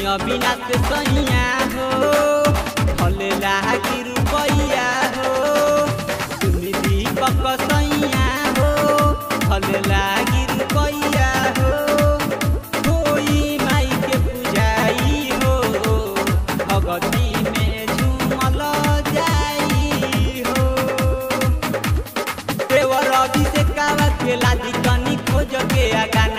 अविनाश सैया हो भले लागी रुपैया हो सुनी दीपक सैया हो भले लागी रुपैया हो होई माई के पूजाई हो भगती में झूमल जाई हो देवर अभिषेक कावा खेला दी तनी खोज के आगा